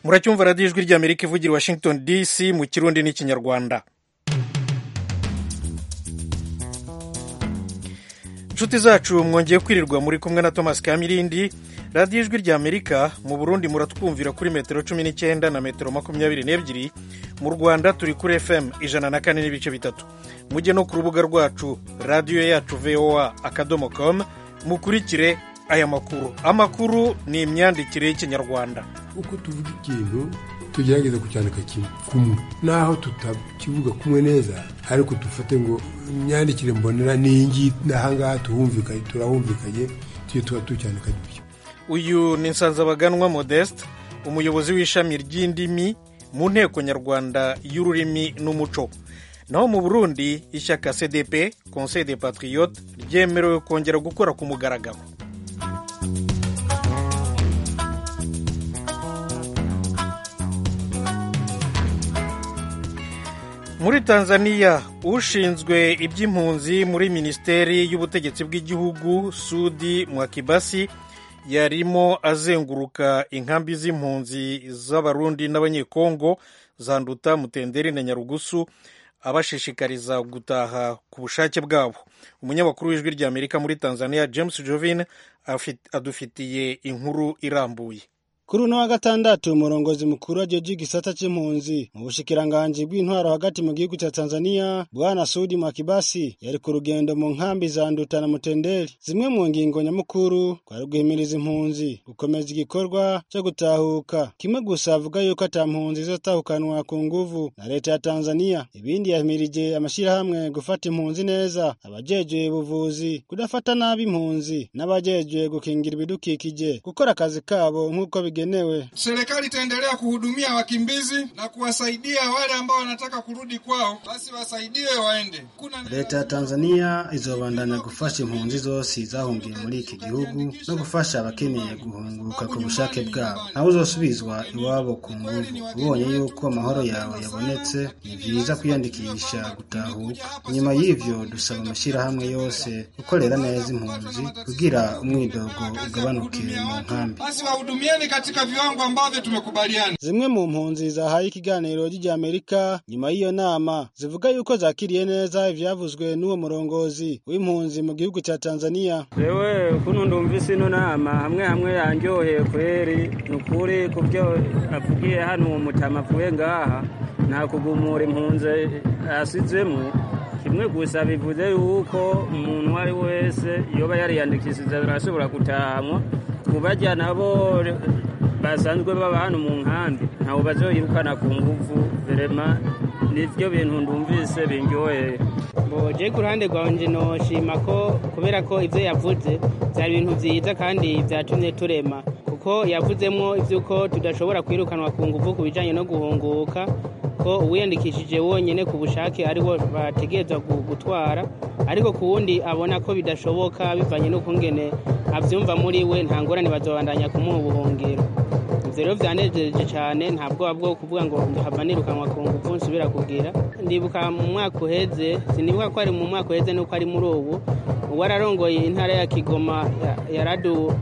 muracyumva radiyo ijwi ry'amerika ivugira washington dc mu kirundi n'ikinyarwanda inshuti zacu mwongeye kwirirwa muri kumwe na thomas kamirindi radiyo ijwi ry'amerika mu burundi muratwumvira kuri metero cumi n'icyenda na metero makumyabiri n'ebyiri mu rwanda turi kuri fm ijana na kane n'ibice bitatu mujye no ku rubuga rwacu radiyo yacu voa akadomo com mukurikire aya makuru amakuru ni imyandikire y'ikinyarwanda uko tuvuga ikintu tugerageza kucyandika kumwe naho tutakivuga kumwe neza ariko dufate ngo imyandikire mbonera n'ingi n'ahangaha tuhumvikanye turahumvikanye tujye tuba tucyandika dutya uyu ni nsanzabaganwa modeste umuyobozi w'ishami ry'indimi mu nteko nyarwanda y'ururimi n'umuco naho mu burundi ishyaka cdp conseil de patriote ryemerewe kongera gukora ku mugaragaro muri tanzania ushinzwe iby'impunzi muri minisiteri y'ubutegetsi bw'igihugu sudi mwakibasi yarimo azenguruka inkambi z'impunzi z'abarundi n'abanyekongo zanduta mutenderi na nyarugusu abashishikariza gutaha ku bushake bwabo umunyamakuru w'ijwi ry'amerika muri tanzania james jovin adufitiye inkuru irambuye kuri uno wa gatandatu umurongozi mukuru ajoji gisata c'impunzi mu bushikiranganji bw'intwaro hagati mu gihugu ca Tanzania bwana Sudi Mwakibasi yari ku rugendo mu nkambi za Nduta na Mutendeli zimwe mu ngingo nyamukuru kwari guhimiriza impunzi gukomeza igikorwa co gutahuka kimwe gusa avuga yuko ata mpunzi izotahukanwa ku nguvu na leta ya Tanzania ibindi yahimirije amashirahamwe gufata impunzi neza abajejwe buvuzi kudafata nabi impunzi n'abajejwe gukingira ibidukikije gukora akazi kabo nk'uko bigenewe. Serikali itaendelea kuhudumia wakimbizi na kuwasaidia wale ambao wanataka kurudi kwao, basi wasaidiwe waende. Kuna leta ya Tanzania izobandanya gufasha impunzi zose zahungiye muri iki gihugu no gufasha abakeneye guhunguka ku bushake bwabo, naho uzosubizwa iwabo ku nguvu. Ubonye yuko amahoro yawe yabonetse, ni vyiza kwiyandikisha gutahuka. Nyuma y'ivyo dusaba amashirahamwe yose gukorera neza impunzi kugira umwidogo ugabanuke mu nkambi. Basi wahudumieni katika viwango ambavyo tumekubaliana. Zimwe mu mpunzi zahaye ikiganiro ry'Amerika nyuma y'iyo nama zivuga yuko zakiriye neza ivyavuzwe n'uwo murongozi w'impunzi mu gihugu ca Tanzania. Jewe kuno ndumvise ino nama hamwe hamwe yanjoheye kweri nukuri kubyo avugiye hano uwo mutama avuye ngaha nta kugumura impunzi asizemwo kimwe gusa bivuze yuko umuntu uwo ari wese yoba yariyandikishije arashobora gutahamwa kubajya nabo basanzwe baba hano mu nkambi ntawe bazoyirukana ku nguvu verema nivyo bintu ndumvise binjoheye je ku ruhande rwanje noshima ko kubera ko ivyo yavuze vyari ibintu vyiza kandi vyatumye turema kuko yavuzemwo ivy'uko tudashobora kwirukanwa ku nguvu ku bijanye no guhunguka ko uwiyandikishije wonyine ku bushake ariwo bategereza gutwara ariko ku wundi abona ko bidashoboka bivanye n'ukungene abyumva muri we nta ngorane bazabandanya kumuha ubuhungiro ibyo rero byanejeje cyane nta bwoba bwo kuvuga ngo hava nirukanwa ku ngufu nsubira kugira ndibuka mu mwaka uheze sinibuka ko ari mu mwaka uheze nuko ari muri ubu uwararongoye intara ya kigoma yaradu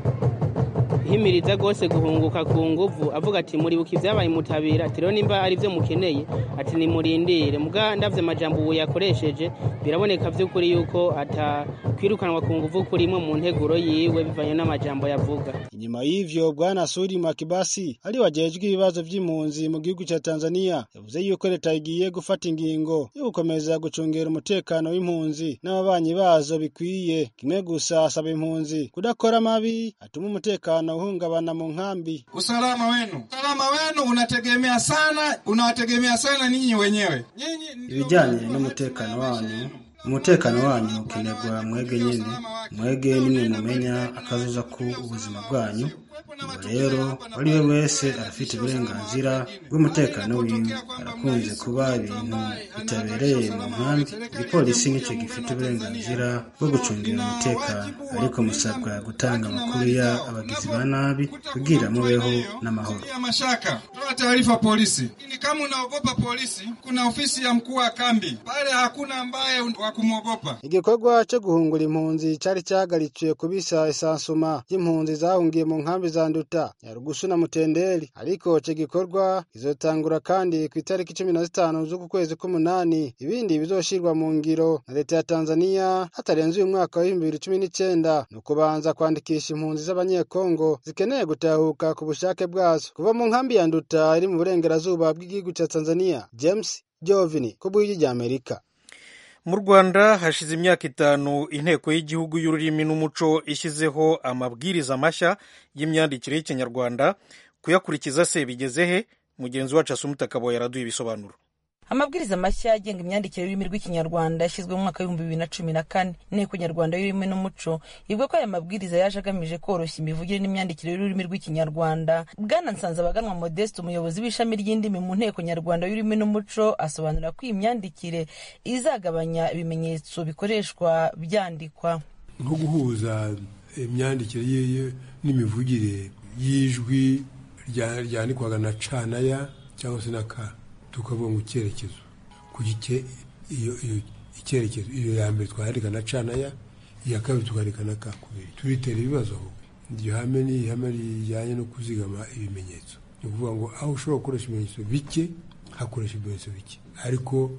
himiriza rwose guhunguka ku nguvu avuga ati muribuka ibyabaye mutabira ati rero nimba ari byo mukeneye ati nimurindire muga ndabyo amajambo ubu yakoresheje biraboneka by'ukuri yuko atakwirukanwa ku nguvu kurimo mu nteguro yiwe bivanye n'amajambo yavuga inyuma y'ivyo bwana suri makibasi ari wajejwe ibibazo by'impunzi mu gihugu cya tanzania yavuze yuko leta igiye gufata ingingo yo gukomeza gucungera umutekano w'impunzi n'ababanyi bazo bikwiye kimwe gusa asaba impunzi kudakora mabi atuma umutekano uhungabana mu nkambi. Usalama wenu, usalama wenu unategemea sana, unawategemea sana ninyi wenyewe. Ibijyanye n'umutekano wanyu umutekano wanyu ukenerwa mwege nyine mwege nimwe mumenya akazuza ku ubuzima bwanyu ubwo rero uwari we wese arafite uburenganzira bw'umutekano wiwe arakunze kuba ibintu bitabereye mu nkambi igipolisi nicyo gifite uburenganzira bwo gucungira umutekano ariko musabwa gutanga amakuru ya abagizi ba nabi kugira mubeho n'amahoro toa taarifa polisi ili kama unaogopa polisi kuna ofisi ya mkuu wa kambi pale hakuna ambaye kumwogopa igikorwa cyo guhungura impunzi cyari cyahagaritswe kubisa isansuma y'impunzi zahungiye mu nkambi bizanduta nyarugusu na mutenderi ariko ico gikorwa kizotangura kandi ku itariki cumi na zitanu z'uku kwezi k'umunani ibindi bizoshirwa mu ngiro na leta ya tanzania hatarenze uyu mwaka wa ibihumbi bibiri cumi n'icenda ni ukubanza kwandikisha impunzi z'abanyekongo zikeneye gutahuka ku bushake bwazo kuva mu nkambi ya nduta iri mu burengerazuba bw'igihugu ca tanzania james jovini ku bw'igi rya amerika mu rwanda hashize imyaka itanu inteko y'igihugu y'ururimi n'umuco ishyizeho amabwiriza mashya y'imyandikire y'ikinyarwanda kuyakurikiza se bigeze he mugenzi wacu asumita kaboye yaraduye ibisobanuro amabwiriza mashya agenga imyandikire y'ururimi rw'ikinyarwanda yashyizwe mu mwaka w'ibihumbi bibiri na cumi na kane inteko nyarwanda y'ururimi n'umuco ivuga ko aya mabwiriza yaje agamije koroshya imivugire n'imyandikire y'ururimi rw'ikinyarwanda bwana nsanzabaganwa modeste umuyobozi w'ishami ry'indimi mu nteko nyarwanda y'ururimi n'umuco asobanura ko iyi myandikire izagabanya ibimenyetso bikoreshwa byandikwa nko guhuza imyandikire ye n'imivugire y'ijwi rya- ryandikwaga na ca na ya cyangwa se na ka tukabonga icyerekezo ku gice iyo iyo icyerekezo iyo ya mbere twandika na ca na ya iya kabiri tukandika na ka kubiri turitera ibibazo ahubwo iryo hame ni ihame rijyanye no kuzigama ibimenyetso ni ukuvuga ngo aho ushobora gukoresha ibimenyetso bike hakoresha ibimenyetso bike ariko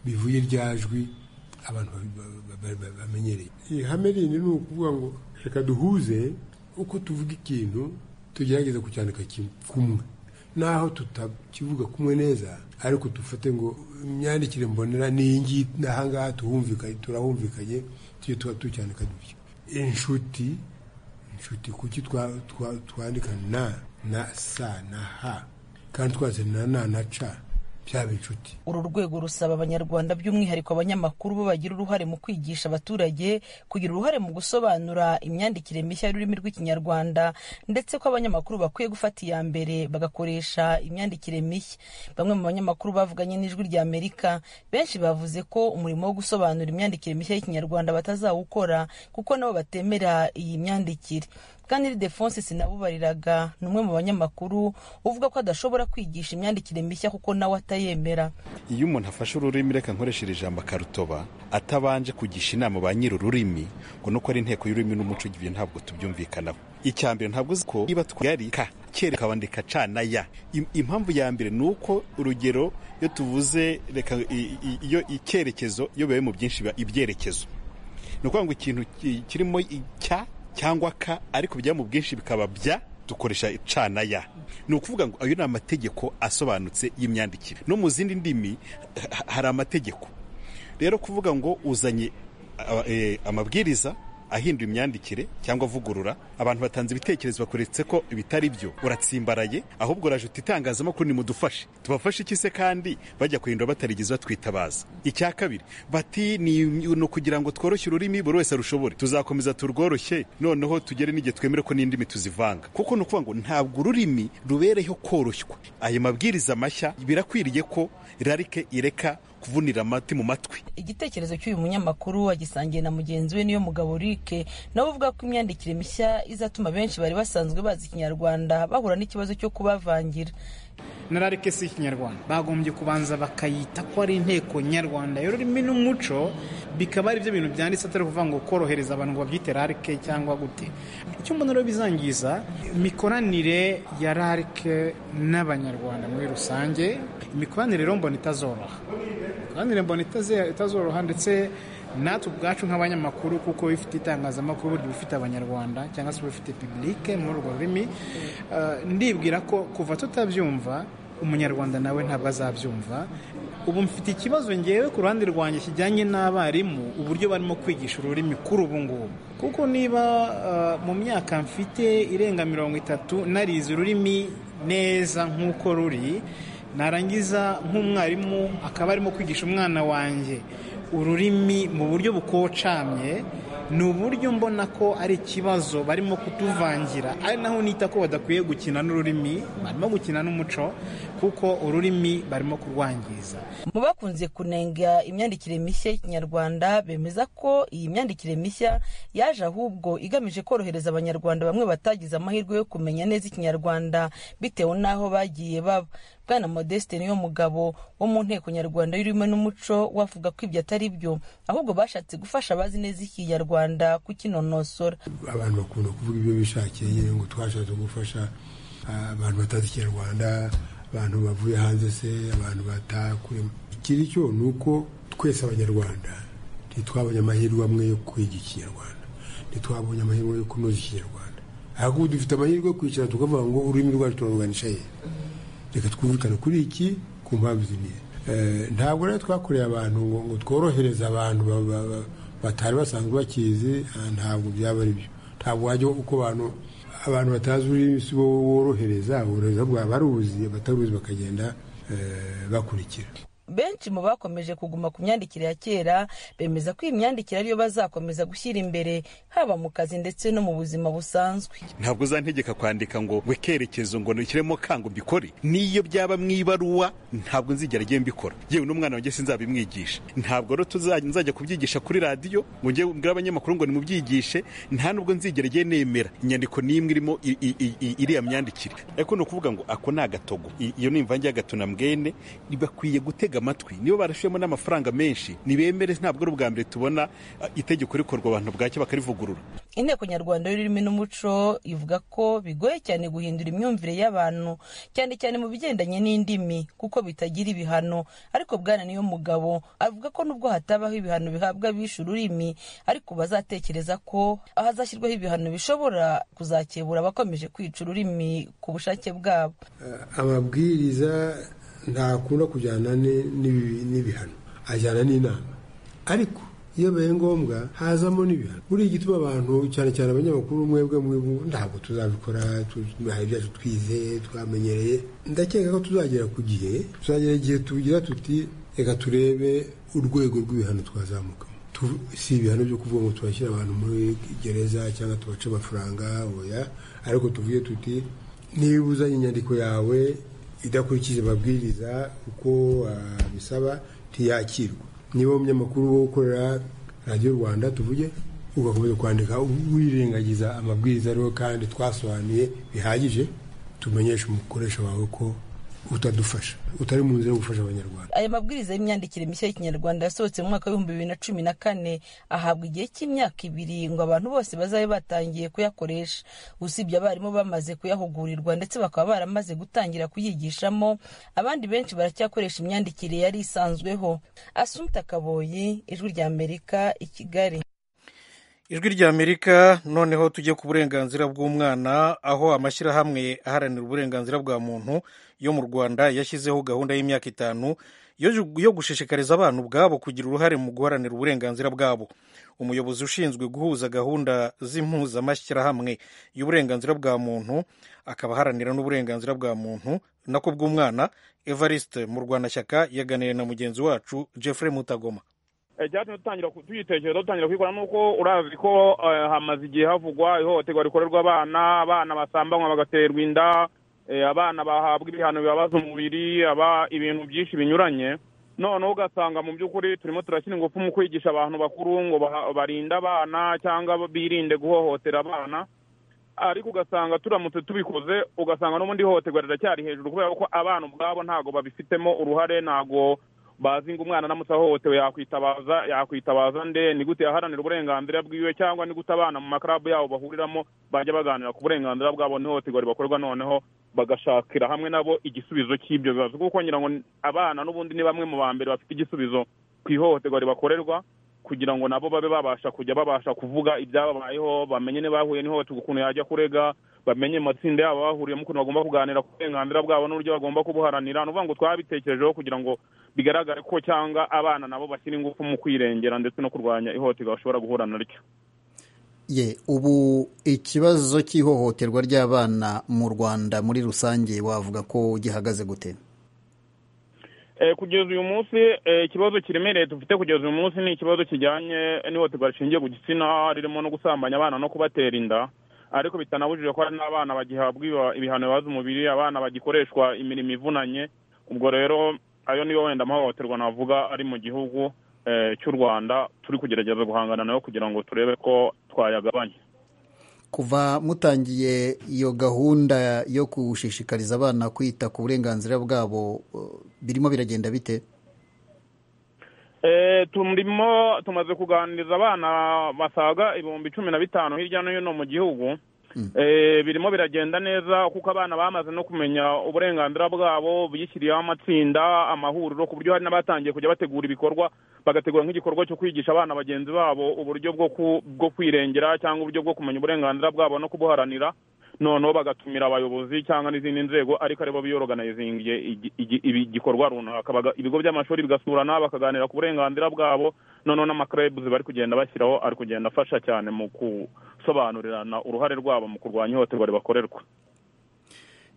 bivuye rya jwi abantu ba- ba- ba- ba- bamenyereye ihame rindi ni ukuvuga ngo reka duhuze uko tuvuga ikintu tugerageza kucyandika kimwe kumwe naho tutakivuga kumwe neza ariko dufate ngo imyandikire mbonera n'iyi ngiyi n'aha ngaha tuhumvikanye turahumvikanye tujye tuba tucyandika dutya inshuti inshuti kuki twa- twa- twandika na na sa na ha kandi twanditse na na na ca byaba inshuti uru rwego rusaba abanyarwanda by'umwihariko abanyamakuru bo bagira uruhare mu kwigisha abaturage kugira uruhare mu gusobanura imyandikire mishya y'ururimi rw'ikinyarwanda ndetse ko abanyamakuru bakwiye gufata iya mbere bagakoresha imyandikire mishya bamwe mu banyamakuru bavuganye n'ijwi rya amerika benshi bavuze ko umurimo wo gusobanura imyandikire mishya y'ikinyarwanda batazawukora kuko nabo batemera iyi myandikire kandi Ildefonse sinabubariraga ni umwe mu banyamakuru uvuga ko adashobora kwigisha imyandikire mishya kuko nawe atayemera iyo umuntu afashe ururimi reka nkoresheje ijambo akarutoba atabanje kugisha inama ba nyiri ururimi ngo nuko ari inteko y'ururimi n'umuco ibyo ntabwo tubyumvikanaho icya mbere ntabwo uzi ko niba twari ka kera ukabandika cana ya Im- impamvu ya mbere ni uko urugero iyo tuvuze reka i- i- iyo icyerekezo iyo bibaye mu byinshi biba ibyerekezo ni ukuvuga ngo ikintu ki- kirimo icya cyangwa ka ariko bijya mu bwinshi bikaba bya dukoresha cana ya ni ukuvuga ngo ayo ni amategeko asobanutse y'imyandikire no mu zindi ndimi ha- hari amategeko rero kuvuga ngo uzanye a- eh, amabwiriza ahindura imyandikire cyangwa avugurura abantu batanze ibitekerezo bakuretse ko bitari byo uratsimbaraye ahubwo uraje uti itangazamakuru nimudufashe tubafashe iki se kandi bajya kuhindura batarigeze batwitabaza icya kabiri bati ni ni ukugira ngo tworoshye ururimi buri wese arushobore tuzakomeza turworoshye noneho tugere n'igihe twemere ko n'indimi tuzivanga kuko ni ukuvuga ngo ntabwo ururimi rubereyeho koroshywa ayo mabwiriza mashya birakwiriye ko rarike ireka kuvunira amati mu matwi igitekerezo cy'uyu munyamakuru agisangiye na mugenzi we niyo mugabo Rike nawe uvuga ko imyandikire mishya izatuma benshi bari basanzwe bazi ikinyarwanda bahura n'ikibazo cyo kubavangira nararike si ikinyarwanda bagombye kubanza bakayita ko ari inteko nyarwanda y'ururimi n'umuco bikaba ari byo bintu byanditse atari ukuvuga ngo korohereza abantu ngo babyite rarike cyangwa gute icyo mbona rero bizangiza imikoranire ya rarike n'abanyarwanda muri rusange imikoranire rero mbona itazoroha imikoranire mbona itaze- itazoroha ndetse natwe ubwacu nk'abanyamakuru kuko bifite itangazamakuru burya bifite abanyarwanda cyangwa se bifite publike muri urwo rurimi eh, ndibwira ko kuva tutabyumva umunyarwanda nawe ntabwo azabyumva ubu mfite ikibazo ngewe ku ruhande rwanjye kijyanye n'abarimu uburyo barimo kwigisha ururimi kuri ubu ngubu kuko niba eh, mu myaka mfite irenga mirongo itatu narize ururimi neza nk'uko ruri narangiza nk'umwarimu akaba arimo kwigisha umwana wanjye ururimi mu buryo bukocamye ni uburyo mbona ko ari ikibazo barimo kutuvangira ari naho nita ko badakwiye gukina n'ururimi barimo gukina n'umuco kuko ururimi barimo kurwangiza mu bakunze kunenga imyandikire mishya y'ikinyarwanda bemeza ko iyi myandikire mishya yaje ahubwo igamije korohereza abanyarwanda bamwe batagize amahirwe yo kumenya neza ikinyarwanda bitewe n'aho bagiye baba bwana modeste niyo mugabo wo mu nteko nyarwanda y'ururimi n'umuco we avuga ko ibyo atari byo ahubwo bashatse gufasha abazi neza ikinyarwanda kukinonosora abantu bakunda kuvuga ibyo bishakiye ngo twashatse gufasha ah, abantu batazi ikinyarwanda abantu bavuye hanze se abantu batakure ikiri cyo ni uko twese abanyarwanda ntitwabonye amahirwe amwe yo kwiga ikinyarwanda ntitwabonye amahirwe yo kunoza ikinyarwanda ahubwo dufite amahirwe yo kwicara tukavuga ngo ururimi rwacu turarwanisha he reka twumvikane kuri iki ku mpamvu zimwe Eh, ntabwo rero twakoreye abantu ngo ngo tworohereze abantu ba- ba- ba- batari basanzwe bakizi ah, ntabwo byaba ari byo ntabwo wajya uko abantu abantu batazi ururimi si bo worohereza uburohereza bwaba baruzi abataruzi bakagenda eh, bakurikira benshi mu bakomeje kuguma ku myandikire ya kera bemeza ko iyi myandikire ariyo bazakomeza gushyira imbere haba mu kazi ndetse no mu buzima busanzwe ntabwo uzantegeka kwandika ngo we kerekezo ngo nukiremo kango mbikore niyo byaba mu ibaruwa ntabwo nzigera njye mbikora yewe n'umwana wanjye sinzabimwigisha ntabwo rero tuzajya nzajya kubyigisha kuri radiyo ngo njye mbwire abanyamakuru ngo nimubyigishe nta n'ubwo nzigera njye nemera inyandiko n'imwe irimo i- i- i- i- iriya myandikire ariko ni ukuvuga ngo ako ni agatogo I- iyo ni imvange y'agatona mbwene bakwiye gutega amatwi nibo barashiyemo n'amafaranga menshi nibemere ntabwo ari ubwa mbere tubona ah, itegeko rikorwa abantu bwacyo bakarivugurura inteko nyarwanda y'ururimi n'umuco ivuga ko bigoye cyane guhindura imyumvire y'abantu cyane cyane mu bigendanye n'indimi kuko bitagira ibihano ariko bwana niyo mugabo avuga ko nubwo hatabaho ibihano bihabwa abishe ururimi ariko bazatekereza ko hazashyirwaho ibihano bishobora kuzakebura abakomeje kwica ururimi ku bushake bwabo amabwiriza ntakunda kujyana ni- n'ibi- n'ibihano ajyana n'inama ariko iyo bibaye ngombwa hazamo n'ibihano buriya igituma abantu cyane cyane abanyamakuru mwebwe mwibu ntabwo tuzabikora tu- hari ibyacu twizeye twamenyereye ndakeka ko tuzagera ku gihe tuzagera igihe tugira tuti reka turebe urwego rw'ibihano twazamukamo Tu- si ibihano byo kuvuga ngo turashyira abantu muri gereza cyangwa tubace amafaranga oya ariko tuvuge tuti niba uzanye inyandiko yawe idakurikije amabwiriza uko ah, bisaba ntiyakirwa niba umunyamakuru wo ukorera radiyo rwanda tuvuge ugakomeza kwandika wirengagiza amabwiriza ariho kandi twasobanuye bihagije tumenyeshe umukoresha wawe ko utadufasha utari mu nzira yo gufasha abanyarwanda aya mabwiriza y'imyandikire mishya y'ikinyarwanda yasohotse mu mwaka w'ibihumbi bibiri na cumi na kane ahabwa igihe cy'imyaka ibiri ngo abantu bose bazabe batangiye kuyakoresha usibye abarimu bamaze kuyahugurirwa ndetse bakaba baramaze gutangira kuyigishamo abandi benshi baracyakoresha imyandikire yari isanzweho asumta kaboyi ijwi rya amerika i kigali ijwi rya amerika noneho tujye ku burenganzira bw'umwana aho amashyirahamwe aharanira uburenganzira bwa muntu yo mu rwanda yashyizeho gahunda y'imyaka itanu yo yo gushishikariza abana ubwabo kugira uruhare mu guharanira uburenganzira bwabo umuyobozi ushinzwe guhuza gahunda z'impuzamashyirahamwe y'uburenganzira bwa muntu akaba aharanira n'uburenganzira bwa muntu nako bw'umwana evariste mu rwanashyaka yaganiriye na mugenzi wacu jeffrey mutagoma Eh, icyatumye dutangira ku- tuyitekereza dutangira kuyikora nuko urazi ko eh, hamaze igihe havugwa ihohoterwa rikorerwa abana abana basambanywa bagaterwa inda eh, abana bahabwa ibihano bibabaza umubiri aba ibintu byinshi binyuranye noneho ugasanga mu by'ukuri turimo turashyira ingufu mu kwigisha abantu bakuru ngo baha- barinde abana cyangwa birinde guhohotera abana ariko ugasanga turamutse tubikoze ugasanga n'ubundi ihohoterwa riracyari hejuru kubera ko abana ubwabo ntabwo babifitemo uruhare ntabwo bazi ngo umwana aramutse ahohotewe yakwitabaza yakwitabaza nde ni gute yaharanira uburenganzira bwiwe cyangwa ni gute abana mu makarabu yabo bahuriramo bajya baganira ku burenganzira bwabo n'ihohoterwa ribakorwa noneho bagashakira hamwe nabo igisubizo cy'ibyo bibazo kuko ngira ngo abana n'ubundi ni bamwe mu ba mbere bafite igisubizo ku ihohoterwa ribakorerwa kugira ngo nabo babe babasha kujya babasha kuvuga ibyababayeho bamenye niba bahuye n'ihohoterwa ukuntu yajya kurega bamenye amatsinda yabo bahuriyemo ukuntu bagomba kuganira ku burenganzira bwabo n'uburyo bagomba kubuharanira ni ukuvuga ngo twabitekerejeho kugira ngo bigaragare ko cyangwa abana nabo bashyira ingufu mu kwirengera ndetse no kurwanya ihohoterwa bashobora guhura naryo ye ubu ikibazo cy'ihohoterwa ry'abana mu rwanda muri rusange wavuga ko gihagaze gute Eh, kugeza uyu munsi eh, ikibazo kiremereye dufite kugeza uyu munsi ni ikibazo kijyanye n'ihohoterwa rishingiye ku gitsina ririmo no gusambanya abana no kubatera inda ariko bitanabujije ko hari n'abana bagihabwa iba- ibihano bibaza umubiri abana bagikoreshwa imirimo ivunanye ubwo rero ayo niyo wenda amahohoterwa navuga ari mu gihugu eh, cy'u rwanda turi kugerageza guhangana nayo kugira ngo turebe ko twayagabanya kuva mutangiye iyo gahunda yo gushishikariza abana kwita ku burenganzira bwabo uh, birimo biragenda bite turimo tumaze kuganiriza abana basaga ibihumbi cumi na bitanu hirya no hino mu gihugu birimo biragenda neza kuko abana bamaze no kumenya uburenganzira bwabo bishyiriyeho amatsinda amahuriro ku buryo hari n'abatangiye kujya bategura ibikorwa bagategura nk'igikorwa cyo kwigisha abana bagenzi babo uburyo bwo kwirengera cyangwa uburyo bwo kumenya uburenganzira bwabo no kubuharanira noneho bagatumira abayobozi cyangwa n'izindi nzego ariko aribo biyoroganizingiye igikorwa runaka ibigo by'amashuri bigasurana bakaganira ku burenganzira bwabo noneho n'amakurebuzi bari kugenda bashyiraho ari kugenda afasha cyane mu gusobanurirana uruhare rwabo mu kurwanya ihohoterwa ribakorerwa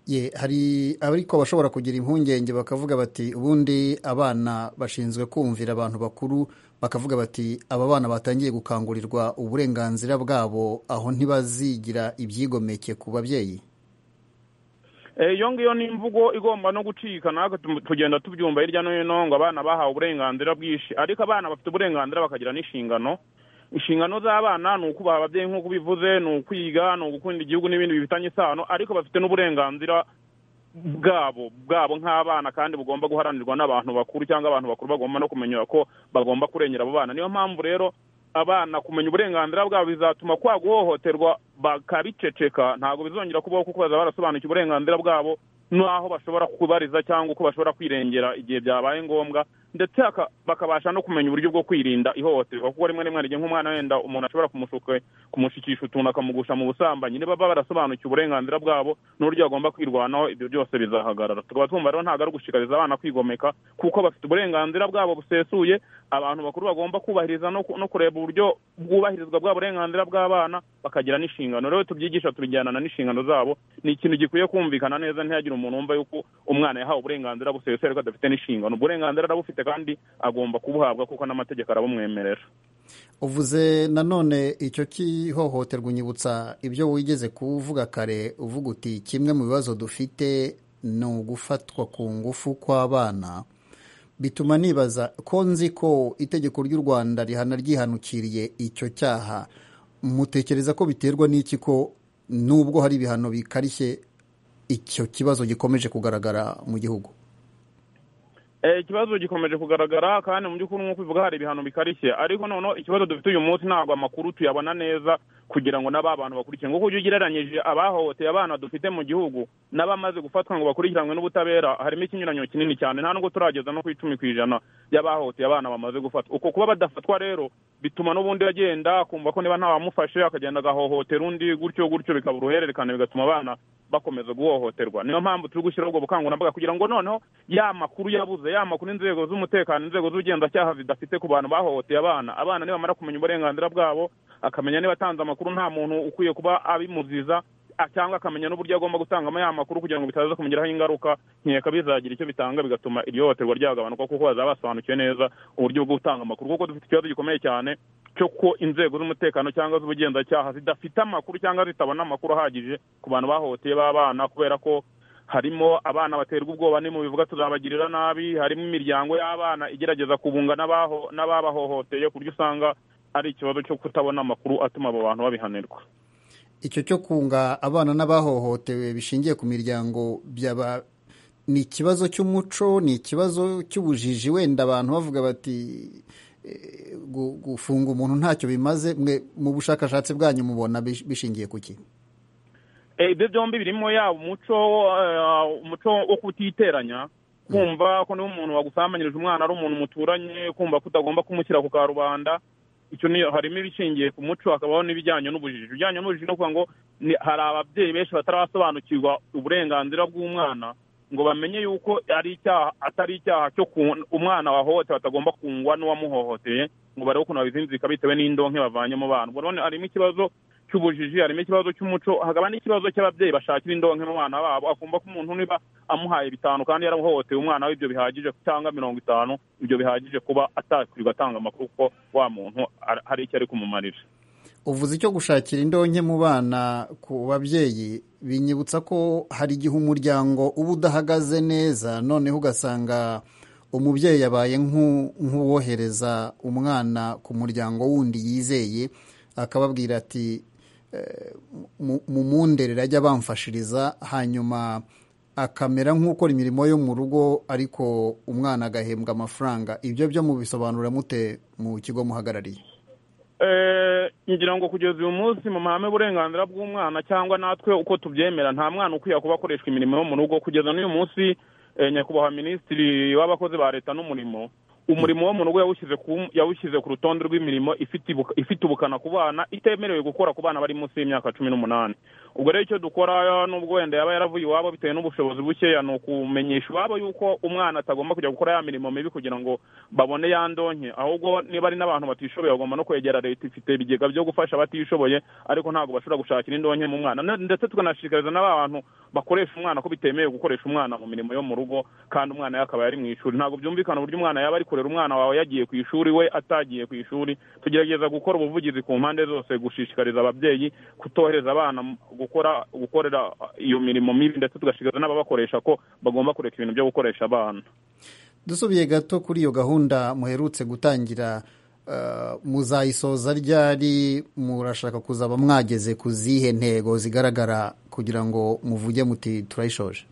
ye hari ariko abashobora kugira impungenge bakavuga bati ubundi abana bashinzwe kumvira abantu bakuru bakavuga bati aba bana batangiye gukangurirwa uburenganzira bwabo aho ntibazigira ibyigomeke ku babyeyi iyo ngiyo ni imvugo igomba no gucika natwe tugenda tubyumva hirya no hino ngo abana bahawe uburenganzira bwinshi ariko abana bafite uburenganzira bakagira n'inshingano inshingano z'abana ni ukubaha ababyeyi nk'uko bivuze ni ukwiga ni ugukunda igihugu n'ibindi bifitanye isano ariko bafite n'uburenganzira bwabo bwabo nk'abana kandi bugomba guharanirwa n'abantu bakuru cyangwa abantu bakuru bagomba no kumenya ko bagomba kurengera abo bana niyo mpamvu rero abana kumenya uburenganzira bwabo bizatuma kwa guhohoterwa bakabiceceka ntabwo bizongera kubaho kuko baza barasobanukiwe uburenganzira bwabo n'aho bashobora kubariza cyangwa uko bashobora kwirengera igihe byabaye ngombwa ndetse bakabasha no kumenya uburyo bwo kwirinda ihohoterwa kuko rimwe rimwe rigiye nk'umwana wenda umuntu ashobora kumushikisha utuntu akamugusha mu busambanyi niba baba barasobanukiwe uburenganzira bwabo n'uburyo bagomba kwirwanaho ibyo byose bizahagarara tukaba twumva rero ntabwo ari ugushishikariza abana kwigomeka kuko bafite uburenganzira bwabo busesuye abantu bakuru bagomba kubahiriza no kureba uburyo bwubahirizwa bwa burenganzira bw'abana bakagira n'inshingano rero tubyigisha tubijyanana n'inshingano zabo ni ikintu gikwiye kumvikana neza ntihagire umuntu wumva yuko umwana yahawe uburenganzira busesuye ariko adafite n'inshingano uburenganzira arabufite kandi agomba kubuhabwa kuko n'amategeko arabumwemerera uvuze nanone icyo kihohoterwa unyibutsa ibyo wigeze kuvuga kare uvuga uti kimwe mu bibazo dufite ni ugufatwa ku ngufu kw'abana bituma nibaza ko nzi ko itegeko ry'u rwanda rihana ryihanukiriye icyo cyaha mutekereza ko biterwa n'iki ko nubwo hari ibihano bikarishye icyo kibazo gikomeje kugaragara mu gihugu ikibazo gikomeje kugaragara kandi mu by'ukuri nk'uko bivuga hari ibihano bikarishye ariko noneho ikibazo dufite uyu munsi ntabwo amakuru tuyabona neza kugira ngo n'aba bantu bakurikiye nk'uko ujya ugereranyije abahohoteye abana dufite mu gihugu n'abamaze gufatwa ngo bakurikiranwe n'ubutabera harimo ikinyuranyo kinini cyane nta nubwo turageza no ku icumi ku ijana y'abahohoteye abana bamaze gufatwa uko kuba badafatwa rero bituma n'ubundi agenda akumva ko niba ntawamufashe akagenda agahohotera undi gutyo gutyo bikaba uruhererekane bigatuma abana bakomeza guhohoterwa niyo mpamvu turi gushyiraho ubwo bukangurambaga kugira ngo noneho ya makuru yabuze ya makuru inzego z'umutekano inzego z'ubugenzacyaha zidafite ku bantu bahohoteye abana abana nibamara kumenya uburenganzira bwabo akamenya niba atanze amakuru nta muntu ukwiye kuba abimuziza cyangwa akamenya n'uburyo agomba gutangamo ya makuru kugira ngo bitaza kumugiraho ingaruka nkeka bizagira icyo bitanga bigatuma iryo hohoterwa ryagabanuka kuko bazaba basobanukiwe neza uburyo bwo gutanga amakuru kuko dufite ikibazo gikomeye cyane cyo ko inzego z'umutekano cyangwa z'ubugenzacyaha zidafite amakuru cyangwa zitabona amakuru ahagije ku bantu bahohoteye b'abana kubera ko harimo abana baterwa ubwoba ni mu bivuga tuzabagirira nabi harimo imiryango y'abana igerageza kubunga n'ababahohoteye ku buryo usanga ari ikibazo cyo kutabona amakuru atuma abo bantu babihanirwa icyo cyo kunga abana n'abahohotewe bishingiye ku miryango byaba ni ikibazo cy'umuco ni ikibazo cy'ubujiji wenda abantu bavuga bati gufunga umuntu ntacyo bimaze mu bushakashatsi bwanyu mubona bishingiye ku kintu ibyo byombi birimo yaba umuco umuco wo kutiteranya kumva ko niba umuntu wagusambanyirije umwana ari umuntu muturanye kumva ko utagomba kumushyira ku karubanda icyo ni harimo ibishingiye ku muco hakabaho n'ibijyanye n'ubujiji ibijyanye n'ubujiji no kuvuga ngo hari ababyeyi benshi batarasobanukirwa uburenganzira bw'umwana ngo bamenye yuko ari icyaha atari icyaha cyo umwana wahohotewe atagomba kungwa n'uwamuhohoteye ngo barebe ukuntu babizinzika bitewe n'indonke bavanyemo abantu none harimo ikibazo cy'ubujiji harimo ikibazo cy'umuco hakaba n'ikibazo cy'ababyeyi bashakira indonke mu bana babo akumva ko umuntu niba amuhaye bitanu kandi yarahohoteye umwana we ibyo bihagije cyangwa mirongo itanu ibyo bihagije kuba atakwirirwa atanga amakuru kuko wa muntu hari icyo ari kumumarira uvuze icyo gushakira indonke mu bana ku babyeyi binyibutsa ko hari igihe umuryango uba udahagaze neza noneho ugasanga umubyeyi yabaye nk'uwohereza umwana ku muryango wundi yizeye akababwira ati mu munderere ajya bamfashiriza hanyuma akamera nk'ukora imirimo yo mu rugo ariko umwana agahembwa amafaranga ibyo byo mubisobanura mute mu kigo muhagarariye ngira ngo kugeza uyu munsi mu mahame y'uburenganzira bw'umwana cyangwa natwe uko tubyemera nta mwana ukwiye kuba akoreshwa imirimo yo mu rugo kugeza n'uyu munsi nyakubahwa minisitiri w'abakozi ba leta n'umurimo umurimo wo mu rugo yawushyize ku rutonde rw'imirimo ifite ubukana ku bana itemerewe gukora ku bana bari munsi y'imyaka cumi n'umunani ubwo rero icyo dukora n'ubwo wenda yaba yaravuye iwabo bitewe n'ubushobozi bukeya ni ukumenyesha iwabo y'uko umwana atagomba kujya gukora ya mirimo mibi kugira ngo babone ya ndonke ahubwo niba ari n'abantu batishoboye bagomba no kwegera leta ifite ibigega byo gufasha abatishoboye ariko ntabwo bashobora gushakira indonke mu mwana ndetse tukanashishikariza n'abantu bakoresha umwana ko bitemewe gukoresha umwana mu mirimo yo mu rugo kandi umwana yakaba yari mu ishuri ntabwo byumvikana uburyo umwana yaba ari kurera umwana wawe yagiye ku ishuri we atagiye ku ishuri tugerageza gukora ubuvugizi ku mpande zose gushishikariza ababyeyi kutohereza abana gukora gukorera iyo mirimo mibi ndetse tugashishikariza n'ababakoresha ko bagomba kureka ibintu byo gukoresha abana dusubiye gato kuri iyo gahunda muherutse gutangira muzayisoza ryari murashaka kuzaba mwageze ku zihe ntego zigaragara kugira ngo muvuge muti turayishoje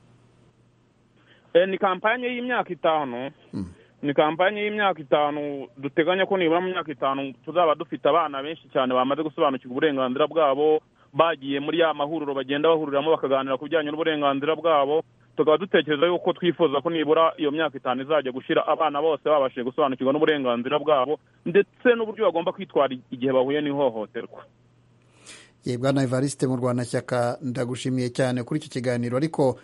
ni kampanye y'imyaka itanu ni kampanye y'imyaka itanu duteganya ko nibura mu myaka itanu tuzaba dufite abana benshi cyane bamaze gusobanukirwa uburenganzira bwabo bagiye muri ya mahuriro bagenda bahuriramo bakaganira ku bijyanye n'uburenganzira bwabo tukaba dutekereza yuko twifuza ko nibura iyo myaka itanu izajya gushyira abana bose babashije gusobanukirwa n'uburenganzira bwabo ndetse n'uburyo bagomba kwitwara igihe bahuye n'ihohoterwa yebwa na evariste mu rwanashyaka ndagushimiye cyane kuri iki kiganiro ariko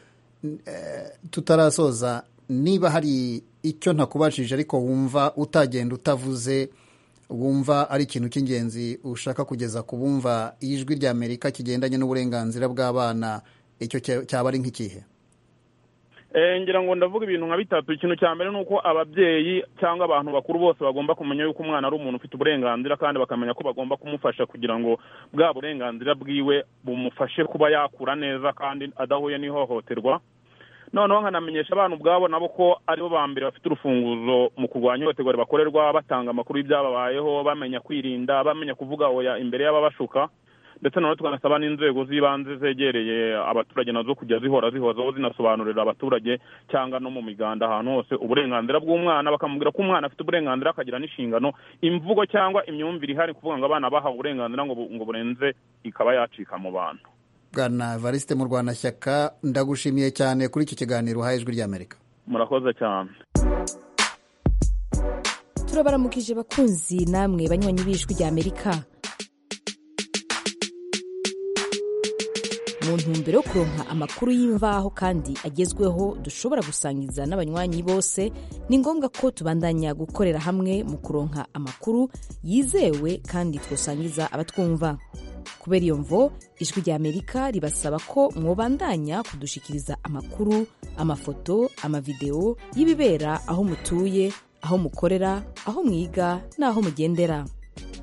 tutarasoza niba hari icyo ntakubashije ariko wumva utagenda utavuze wumva ari ikintu cy'ingenzi ushaka kugeza ku bumva ijwi ry'amerika kigendanye n'uburenganzira bw'abana icyo cyaba ari nk'ikihe ngira ngo ndavuga ibintu nka bitatu ikintu cya mbere ni uko ababyeyi cyangwa abantu bakuru bose bagomba kumenya yuko umwana ari umuntu ufite uburenganzira kandi bakamenya ko bagomba kumufasha kugira ngo bwa burenganzira bwiwe bumufashe kuba yakura neza kandi adahuye n'ihohoterwa noneho nkanamenyesha abana ubwabo nabo ko aribo ba mbere bafite urufunguzo mu kurwanya ihohoterwa bakorerwa batanga amakuru y'ibyababayeho bamenya kwirinda bamenya kuvuga oya imbere y'ababashuka ndetse noneho tukanasaba n'inzego z'ibanze zegereye abaturage nazo kujya zihora zihozaho zinasobanurira abaturage cyangwa no mu miganda ahantu hose uburenganzira bw'umwana bakamubwira ko umwana afite uburenganzira akagira n'inshingano imvugo cyangwa imyumvire ihari kuvuga ngo abana bahawe uburenganzira ngo burenze ikaba yacika mu bantu bwana evariste mu rwanashyaka ndagushimiye cyane kuri iki kiganiro uhaye ijwi ry'amerika murakoze cyane turabaramukije bakunzi namwe banywanyi b'ijwi ry'amerika mu ntumbero yo kuronka amakuru y'imvaho kandi agezweho dushobora gusangiza n'abanywanyi bose ni ngombwa ko tubandanya gukorera hamwe mu kuronka amakuru yizewe kandi twasangiza abatwumva kubera iyo mvo ijwi ry'amerika ribasaba ko mwobandanya kudushikiriza amakuru amafoto amavidewo y'ibibera aho mutuye aho mukorera aho mwiga n'aho mugendera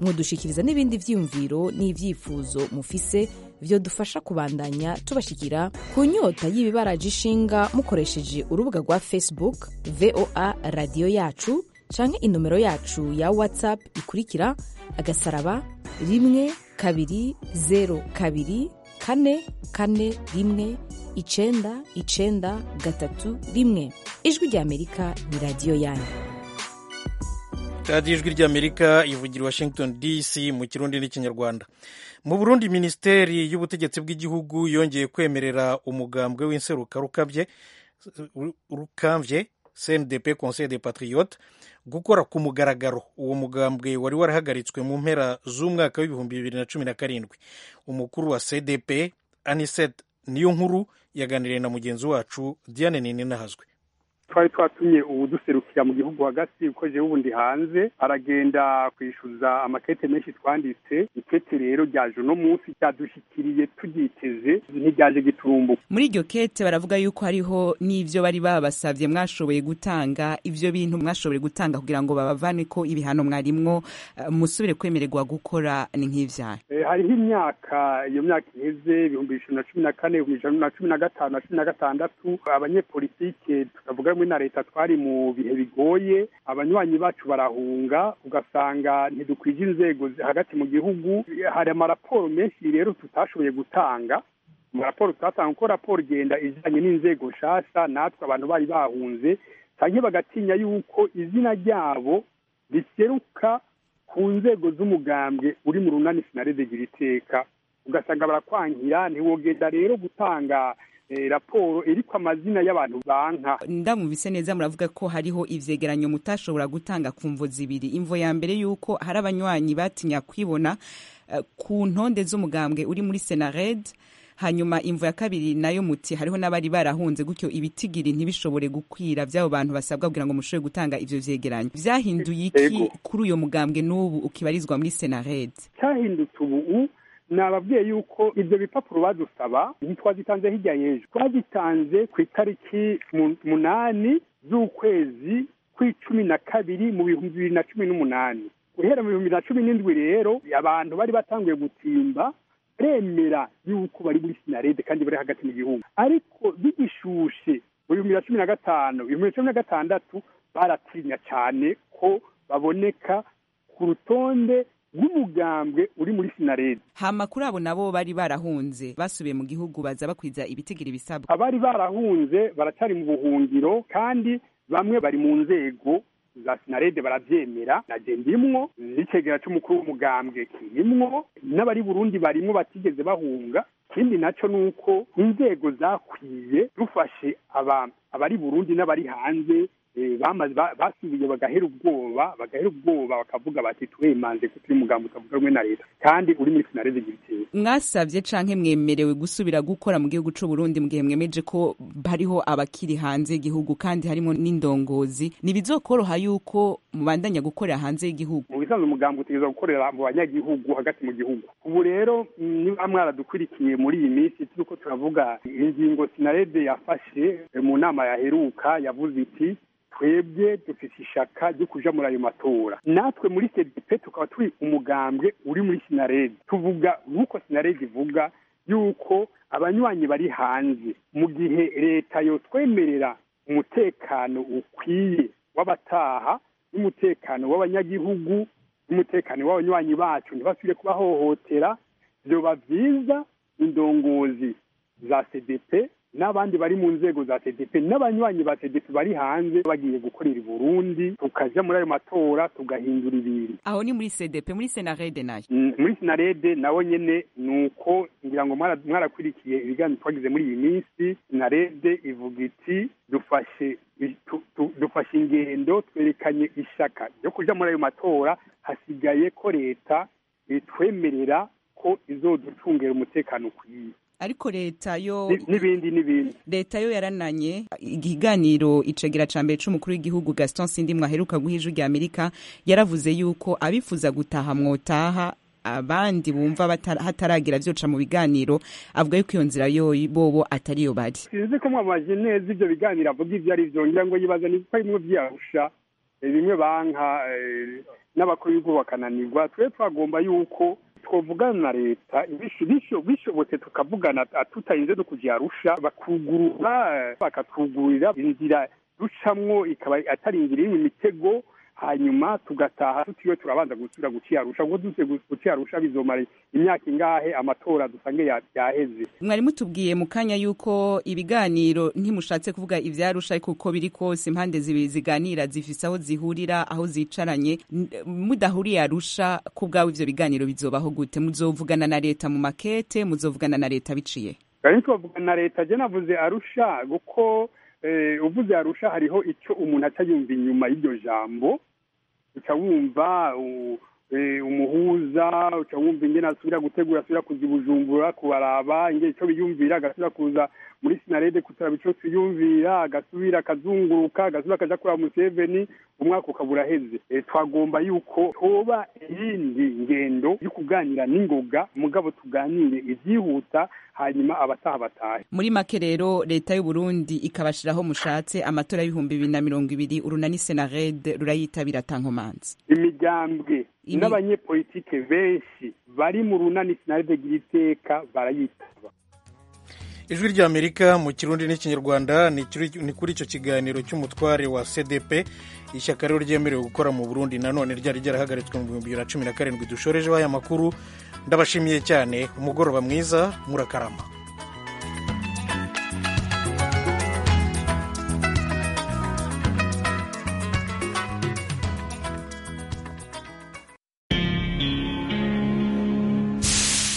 mwodushikiriza n'ibindi byiyumviro n'ibyifuzo mufise byo dufasha kubandanya tubashyikira ku nyota y'ibibaraje ishinga mukoresheje urubuga rwa facebook voa radiyo yacu cyangwa inomero yacu ya whatsapp ikurikira agasaraba rimwe kabiri zeru kabiri kane kane rimwe icyenda icyenda gatatu rimwe ijwi ry'amerika ni radiyo yanyu radiyo ijwi ry'amerika ivugira washington dc mu kirundi n'ikinyarwanda mu burundi minisiteri y'ubutegetsi bw'igihugu yongeye kwemerera umugambwe w'inseruka rukamvye cndp conseil de patriote gukora ku mugaragaro uwo mugambwe wari warahagaritswe mu mpera z'umwaka w'ibihumbi bibiri na cumi na karindwi umukuru wa cdp aniset niyo nkuru yaganiriye na mugenzi wacu diane nini nahazwe twari twatumye uwuduserukira mu gihugu hagati kuko jewe ubundi hanze aragenda kwishyuza amakete menshi twanditse ikete rero ryaje uno munsi ryadushikiriye turyiteze ntiryaje giturumbuka muri iryo kete baravuga yuko hariho n'ibyo bari babasabye mwashoboye gutanga ibyo bintu mwashoboye gutanga kugira ngo babavane ko ibihano mwarimwo musubire kwemererwa gukora ni nk'ibyaha hariho imyaka iyo myaka iheze ibihumbi bibiri na cumi na kane ibihumbi bibiri na cumi na gatanu na cumi na gatandatu abanyepolitike tutavuga na leta twari mu bihe bigoye abanywanyi bacu barahunga ugasanga ntidukwije inzego zi- hagati mu gihugu hari amaraporo menshi rero tutashoboye gutanga amaraporo tutatanga kuko raporo igenda ijyanye n'inzego nshasha natwe abantu bari bahunze cyangwa bagatinya yuko izina ryabo riseruka ku nzego z'umugambwe uri mu runani sinarede gira iteka ugasanga barakwangira ntiwogenda rero gutanga eh, raporo iriko amazina y'abantu banka ndamwumvise neza muravuga ko hariho ivyegeranyo mutashobora gutanga ku mvo zibiri imvo ya mbere y'uko hari abanywanyi batinya kwibona eh, ku ntonde z'umugambwe uri muri senared hanyuma imvo ya kabiri nayo muti hariho n'abari barahunze gutyo ibitigiri ntibishobore gukwira by'abo bantu basabwa kugira ngo mushobe gutanga ivyo vyegeranyo vyahinduye iki Yego. kuri uyo mugambwe n'ubu ukibarizwa muri senared cyahindutse ubu nababwiye yuko ibyo bipapuro badusaba ntitwazitanze hirya y'ejo twazitanze ku itariki mu- munani z'ukwezi kw'icumi na kabiri mu bihumbi bibiri na cumi n'umunani guhera mu bihumbi bibiri na cumi n'indwi rero abantu bari batanguye gutimba baremera yuko bari muri sinarede kandi bari hagati mu gihugu ariko bigishushe mu bihumbi bibiri na cumi na gatanu ibihumbi bibiri na cumi na gatandatu baratinya cyane ko baboneka ku rutonde rw'umugambwe uri muri sinarede hama kuri abo nabo bari barahunze basubiye mu gihugu baza bakwiza ibitigiri bisabwa abari barahunze baracyari mu buhungiro kandi bamwe bari mu nzego za sinarede barabyemera na je ndimwo n'icegera c'umukuru w'umugambwe kirimwo n'abari burundi barimwo batigeze bahunga ikindi naco ni uko inzego zakwiye dufashe aba- abari burundi n'abari hanze eh, bamaze ba- basubiye bagahera ubwoba bagahera ubwoba bakavuga bati twemanze ko turi umugambi utavuga rumwe na leta kandi uri muri sinarede gira iteka mwasabye canke mwemerewe gusubira gukora mu gihugu c'u Burundi mu gihe mwemeje ko hariho abakiri hanze y'igihugu kandi harimo n'indongozi ntibizokoroha yuko mubandanya gukorera hanze y'igihugu mu bisanzwe umugambwe utegereza gukorera mu banyagihugu hagati mu gihugu ubu rero mm, niba mwaradukurikiye muri iyi minsi turiko turavuga ingingo sinarede yafashe eh, mu nama yaheruka yavuze iti twebwe dufite ishaka ryo kuja muri ayo matora natwe muri cdp tukaba turi umugambwe uri muri sinarede tuvuga nk'uko sinarede ivuga yuko abanywanyi bari hanze mu gihe leta yotwemerera umutekano ukwiye w'abataha n'umutekano w'abanyagihugu n'umutekano w'abanywanyi bacu ntibasubire kubahohotera byoba byiza indongozi za cdp n'abandi bari mu nzego za cdp n'abanywanyi ba cdp bari hanze bagiye gukorera i burundi tukaja muri ayo matora tugahindura ibintu aho ni muri CDP muri Senarede nayo Mm, muri sinarede nawo nyene ni uko ngira ngo mwara- mwarakurikiye ibiganiro twagize muri iyi minsi sinarede ivuga iti dufashe i- tu- tu- dufashe ingendo twerekanye ishaka ryo kuja muri ayo matora hasigaye ko leta itwemerera ko izoducungera umutekano ukwiye ariko leta yo Ni- n'ibindi n'ibindi leta yo yarananye igiganiro icegera ca mbere c'umukuru w'igihugu Gaston Sindimwe aheruka guha ijwi rya Amerika yaravuze yuko abifuza gutaha mwotaha abandi bumva batara- hataragira vyoca mu biganiro avuga yuko iyo nzira yoyi bobo atariyo bari sinzi ko mwabajije neza ibyo biganiro avuga ibyo ari byo ngira ngo yibaza ni uko bimwe byarusha eh, bimwe banka eh, n'abakuru b'igihugu bakananirwa twe twagomba yuko twavugana na leta bisho- bisho- bishobotse tukavugana ata- tutarinze no kujya yarusha bakugurura eh, bakatwugurira inzira ducamwo ikaba atari inzira irimo imitego hanyuma tugataha tutiriwe turabanza gusubira guciyarusha kuko dutse guciyarusha bizomara imyaka ingahe amatora dusange ya- yaheze mwari mutubwiye mu kanya yuko ibiganiro ntimushatse kuvuga ivyarusha ariko uko biri kose impande zibiri ziganira zifise aho zihurira aho zicaranye N- mudahuriye arusha ku bwawe ivyo biganiro bizobaho gute muzovugana na leta mu makete muzovugana na leta biciye kandi tubavugana na leta je navuze arusha kuko eh, uvuze arusha hariho icyo umuntu aca yumva inyuma y'iryo jambo uca wumva u- eh, umuhuza uca wumva ingene asubira gutegura asubira kuza i bujumbura kubaraba ingene ico biyumvira agasubira kuza muri sinarede kutaraba ico tuyumvira agasubira akazunguruka agasubira akaja kuraba museveni umwaka ukaba uraheze Eh, twagomba yuko hoba iyindi ngendo yo kuganira n'ingoga mugabo tuganire ivyihuta hanyuma abataha batahe muri make rero leta y'uburundi ikabashiraho mushatse amatora y'ibihumbi bibiri na mirongo ibiri urunani senared rurayitabira tankomanzi imigambwe n'abanyepolitike benshi bari mu runani sinaride gira iteka barayitaba ijwi ry'amerika mu kirundi n'ikinyarwanda ni kuri- ni kuri icyo kiganiro cy'umutware wa cdp ishyaka rero ryemerewe gukora mu burundi nanone ryari ryarahagaritswe mu bihumbi bibiri na cumi na karindwi dushorejeho aya makuru ndabashimiye cyane umugoroba mwiza murakarama